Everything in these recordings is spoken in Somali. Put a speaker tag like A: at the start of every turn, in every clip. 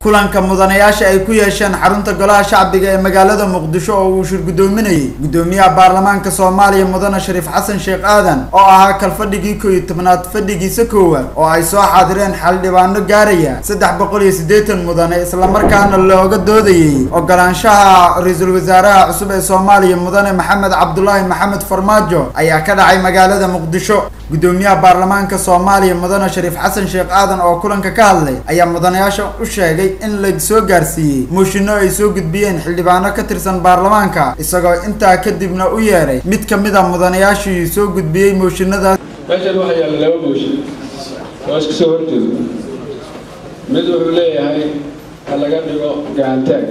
A: kulanka mudanayaasha ay ku yeesheen xarunta golaha shacbiga ee magaalada muqdisho oo uu shir guddoominayay guddoomiyaha baarlamaanka soomaaliya mudane shariif xasan sheekh aadan oo ahaa kalfadhigii koo iyo tobnaad fadhigiisa koowaad oo ay soo xaadireen xildhibaano gaaraya saddex boqol iyo siddeetan mudane islamarkaana looga doodayay ogolaanshaha ra-iisul wasaaraha cusub ee soomaaliya mudane maxamed cabdulaahi maxamed farmaajo ayaa ka dhacay magaalada muqdisho guddoomiyaha baarlamaanka soomaaliya mudane shariif xasan sheekh aadan oo kulanka ka hadlay ayaa mudanayaasha u sheegay in la soo gaarsiiyey mooshinno ay soo gudbiyeen xildhibaano ka tirsan baarlamaanka isagoo intaa kadibna u yeeray mid ka mid a mudanayaashii soo gudbiyey mooshinadaas
B: meeshan waxaa yaalla laba mooshin oo isku soo horjeedo mid wuxuu leeyahay ha laga dhigo gacantaag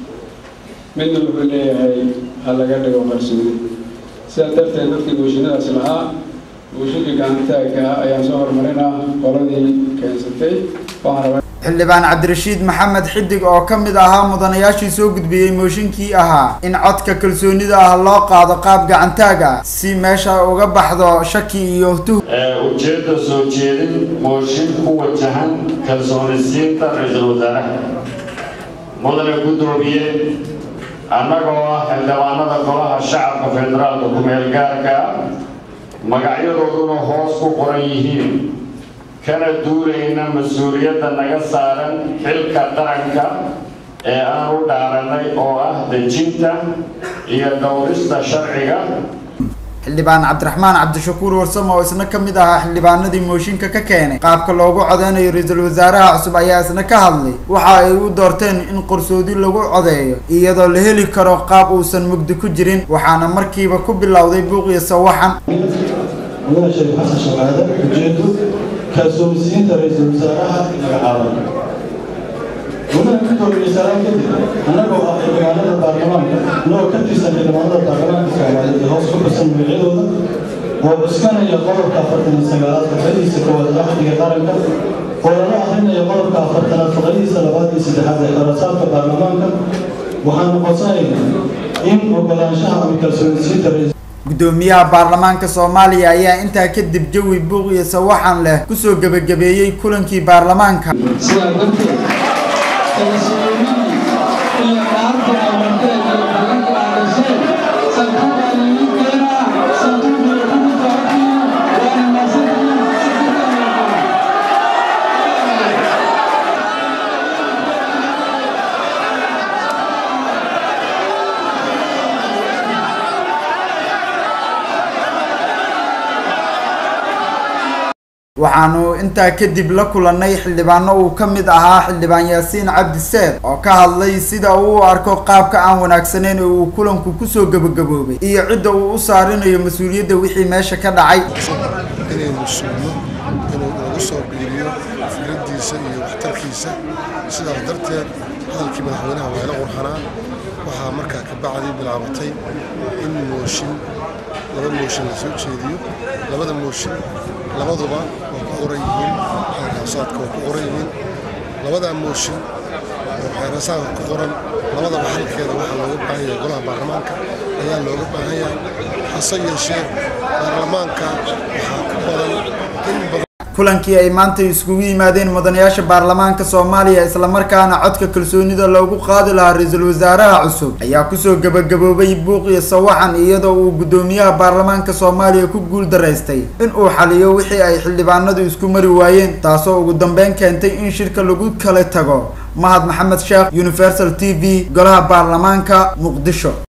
B: midna wuxuu leeyahay ha laga dhigo qarsoodi sidaa darteed markii mooshinadaas lahaa mooshinkii gacantaagka ah ayaan soo horumarinaa qoladii keensatay waxaan rabaa
A: xildhibaan cabdirashiid maxamed xidig oo ka mid ahaa mudanayaashii soo gudbiyey mooshinkii ahaa in codka kalsoonida ah loo qaado qaab gacantaag ah si meesha uga baxdo shaki iyo tuh
C: ujeedda soo jeedin mooshin ku wajahan kalsoonisiinta ra-iisul wasaaraha mudane guddoomiye annagoo ah xildhibaanada golaha shacabka federaalka ku-meel gaarka ah magacyadooduna hoos ku qoran yihiin kana duulayna mas-uuliyadda naga saaran xilka qaranka ee aan u dhaaranay oo ah dejinta iyo dhowrista sharciga
A: xildhibaan cabdiraxmaan cabdishakuur warsamo oo isna ka mid ahaa xildhibaanadii mooshinka ka keenay qaabka loogu codeynayo ra-iisul wasaaraha cusub ayaa isna ka hadlay waxa ay u doorteen in qarsoodi lagu codeeyo iyadoo la heli karo qaab uusan mugdi ku jirin waxaana markiiba ku bilowday buuq iyo sawaxan
D: mudane shariif xasan shaqaade ujeedu kalsoonisiinta ra-iisul wasaaraha magacaaban mudane guddoomiye saraan kadib annagoo ah xildhibaanada baarlamaanka noo ka tirsan xildhibaanada baarlamaanka soomaaliyeed ee hoos ku xusan magacyadooda oo cuskanaya qodobka afartan iyo sagaalaad faqradiisa koowaad axdiga qaranka oo lala akhrinayo qodobka afartanaad faqradiisa labaad iyo saddexaad ee kharasaadka baarlamaanka waxaanu codsanaynaa in ogolaanshaha ama kalsoonisiinta ra
A: guddoomiyaha baarlamaanka soomaaliya ayaa intaa kadib jawi buuq iyo sawaxan leh kusoo gebagabeeyey kulankii baarlamaanka
E: sidaa darteed kalsoonidii iyo dhaarta amarteed iyo balanka aadasheen santuuqaa lagu keenaa santuuqii kugu tacakiyo waana maasantihiin
A: waxaanu intaa kadib la kulannay xildhibaano uu ka mid ahaa xildhibaan yaasiin cabdi seed oo ka hadlay sida uu u arko qaabka aan wanaagsaneyn oo uu kulanku kusoo gebagaboobay iyo cidda uu u saarinayo mas-uuliyadda wixii meesha ka dhacay
F: inaynu sugno inuu inagu soo biiriyo fikraddiisa iyo waxtarkiisa sidaas darteed hadalkii madaxweynaha waa ila qurxanaa waxaa markaa ka bacdii bilaabatay in mooshin laba mooshin la soo jeediyo labada mooshin labaduba waa ku qoran yihiin xeeraasaadka waa ku qoran yihiin labadaa mooshin oo xeeraasaadka ku qoran labadaba xalkeeda waxaa looga baahan yahay golaha baarlamaanka ayaa looga baahan yahay hase yeeshee baarlamaanka waxaa ku badan in badan
A: kulankii ay maanta iskugu yimaadeen mudanayaasha baarlamaanka soomaaliya islamarkaana codka kalsoonida loogu qaadi lahaa ra-iisul wasaaraha cusub ayaa kusoo gebagaboobay buuq iyo sawaxan iyadoo uu guddoomiyaha baarlamaanka soomaaliya ku guul daraystay in uu xaliyo wixii ay xildhibaanadu isku mari waayeen taasoo ugu dambeyn keentay in shirka lagu kala tago mahad maxamed sheekh universal t v golaha baarlamaanka muqdisho